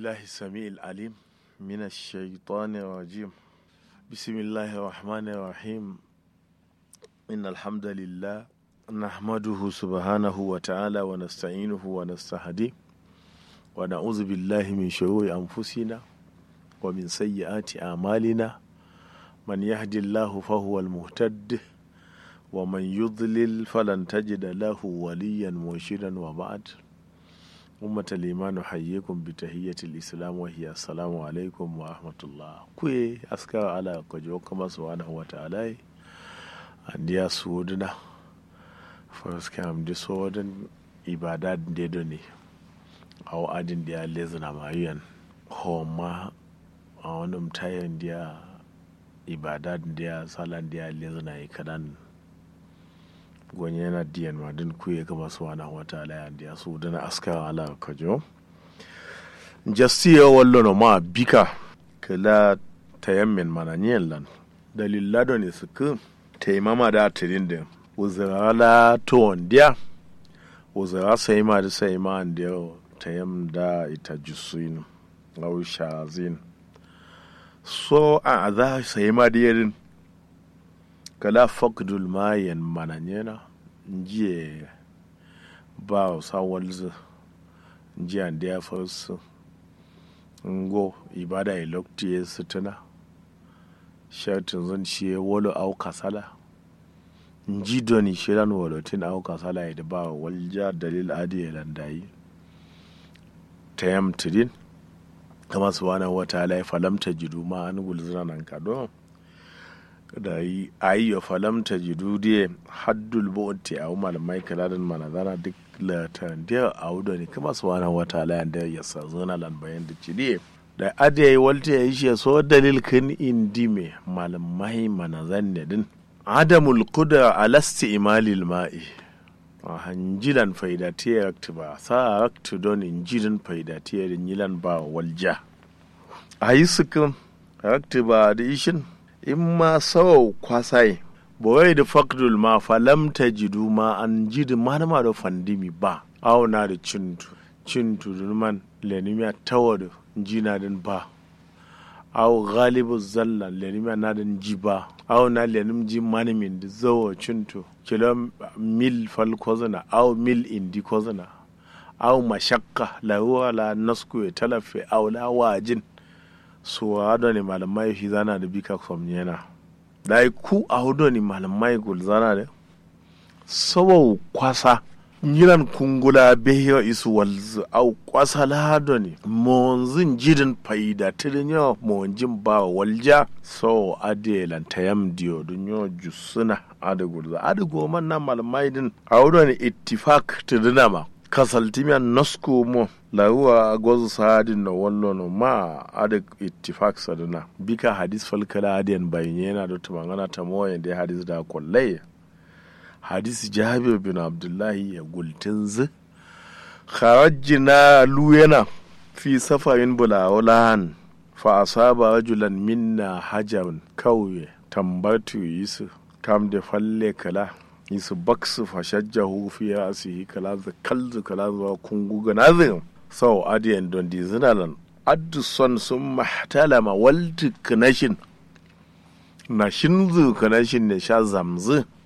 بالله السميع العليم من الشيطان الرجيم بسم الله الرحمن الرحيم إن الحمد لله نحمده سبحانه وتعالى ونستعينه ونستهديه ونعوذ بالله من شرور أنفسنا ومن سيئات أعمالنا من يهد الله فهو المهتد ومن يضلل فلن تجد له وليا مرشدا وبعد أمة الإيمان نحييكم بتحية الإسلام وهي السلام عليكم ورحمة الله كوي أسكار على كجوكما سبحانه وتعالى أنديا سودنا فرسكام دي سودن إبادات ديدوني أو أدن ديا لزنا مايان هما أو نمتاين ديا إبادات ديا سالان ديا لزنا إكدان gwenye yana diyan ma din kuye kama suwana wata ala ya ndiya su dana aska ala kajo jastiya wallo no ma bika kala tayammin mana nyen lan dalila do ne suku taimama da tirin da uzara la to ondia uzara sai ma da sai ma ndiya tayam da ita jusuin au shazin so a za sai ma da yarin kala fakdul mayan mananyena njiye ba sawalzu njiya ndiya farsu ngo ibada ilokti ya sutuna shartin zan shi wolo au kasala nji doni shiran wolotin au kasala ya ba walja dalil adi ya landayi tayam tidin kama subhanahu wa ta'ala ya falamta jidu ma an gulzina nan kadon da yi ayyo falamta jidudiye haddul bo'ti a malamai kaladin manazana duk latan da a wuda ne kuma su wani wata layan da ya sa zona lan bayan da cidiye da adi ya yi walta ya yi shi so dalil kan indi me malamai manazan ne din adamul kuda alasti imalil ma'i a hanjilan faidatiyar rakti ba sa rakti don injilin faidatiyar yilan ba walja a yi sukin rakti ba da ishin in ma sawau kwasai bawai da fakdul ma falam ta jidu ma an jidi manama da fandimi ba auna da cintu cintu man lenimiya tawa da jina din ba aw galibu zalla lenimiya na din ji ba aw na lenim ji manimin da zawo cintu kilo mil fal kozana aw mil indi kozana aw mashakka la la nasku ya talafe aw la wajin so hado ne malamai shi zana da bika kwamnyena da ku a hudu ne malamai gul zana da sabau kwasa yiran kungula behiyo isu walzu au kwasa lado ne monzin jidin faida tirin yau monjin ba walja so ade lantayam diyo dun yau jusuna ade gulza ade goma na malamai din a hudu ne ittifak tirina ma kasaltimiyan nosko mo laruwa gwazu sadin na wallo no ma ada ittifak saduna bika hadis falkala adiyan bayin yana da tumangana ta moye da hadis da kullai hadis jabir bin abdullahi ya gultin zu kharajina luyana fi safarin bulawulan fa asaba rajulan minna hajarun kauye tambatu yisu kam da falle kala yisu baksu fashajjahu fi rasihi kala za kalzu kala zuwa kungu ganazin sau adiyan don di zinalan addu son sun mahtalama walti kanashin na shinzu kanashin ne sha zamzu